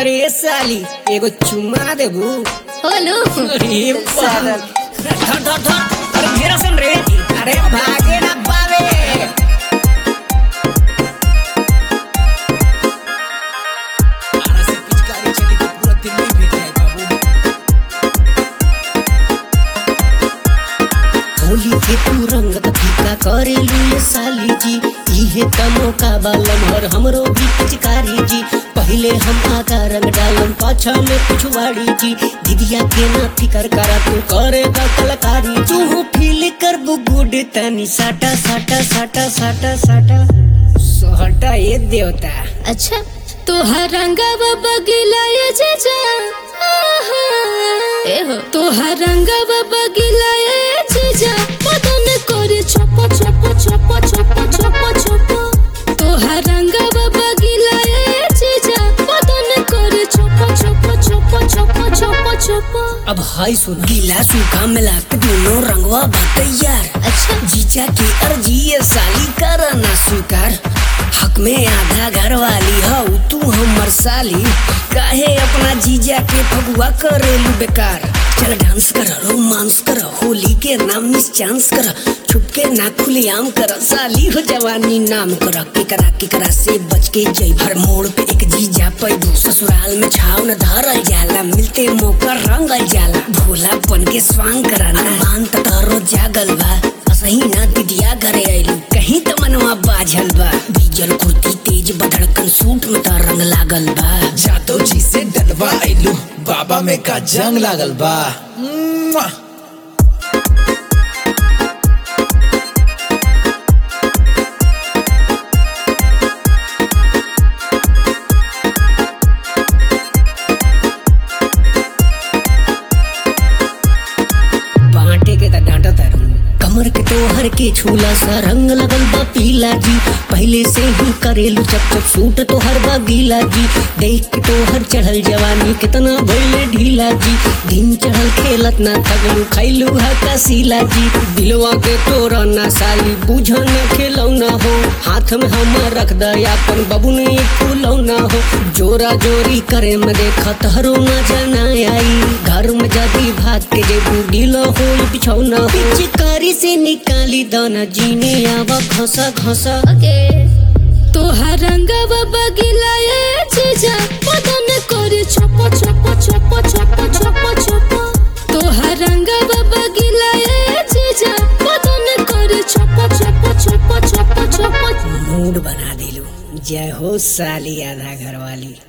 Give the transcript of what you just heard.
अरे साली एगो चुम्मा देबू होलो अरे बाप धर धर धर अरे घेरा सन रे अरे भागे ना पावे आरा से पिचकारी चली तो पूरा दिल्ली भेट जाए बाबू होली के तू रंगत फीका करेलू ये साली जी इहे त मौका बालम हर हमरो भी पिचकारी जी पहले हम आका रंग डालम पाछा में पिछवाड़ी जी दीदिया के ना फिकर करा तू करेगा कलाकारी तू फील कर गुड तनी साटा साटा साटा साटा साटा सोहटा ये देवता अच्छा तोहर रंगवा बगिला ये जीजा आहा। ए हो तोहर रंगवा बगिला ये जीजा बदन करे छप छप छप छप छप छप तोहर रंगवा बगिला ये जीजा बदन करे छप छप छप छप छप छप अब हाय सुन गीला सूखा मिला के दोनों रंगवा बात यार अच्छा जीजा की अर्जी ये साली कर ना स्वीकार हक में आधा घर वाली हो तू हमर साली काहे अपना जीजा के फगुआ करेलू बेकार चल डांस कर रोमांस कर होली के नाम मिस चांस कर छुपके ना खुलेआम कर साली हो जवानी नाम कर केकरा केकरा से बच के जई हर मोड़ पे एक जीजा पैदू ससुराल में छाव न धरल जाला मिलते मौका रंगल जाला भोला बन के स्वांग कराना मान त तारो जागल बा असही ना दिदिया घरे आइलू कहीं त मनवा बाझल बा बीजल कुर्ती तेज बधड़कन सूट में त रंग लागल बा जादव जी से डलवा आइलू बाबा में का जंग लागल बा मुआ। बांटे के त डांटा तारू कमर के तोहर के छूला सा रंग लगल बा पीला जी पहले से ही करेलू चप चप सूट तोहर बा गीला जी देख के तोहर चढ़ल जवानी कितना भइले ढीला जी दिन चढ़ल खेलत ना थकलू खैलू है कसीला जी दिलवा के तोरा ना साली बुझन खेलौना हो हाथ में हम रख दयापन बबू ने एक फूलौना हो जोरा जोरी करे में देखा तहरो ना जाना आई घर में जदी भाग के जे बुढ़ीला हो बिछौना हो पिचकारी से निकाली दाना जीने आवा घसा घसा ओके तोहर रंगवा बगिला ये जीजा बदन करे छप छप छप छप छप छप तोहर रंगवा बगिला ये जीजा बदन करे छप छप छप छप छप मूड बना दिलू जय हो साली आधा घर वाली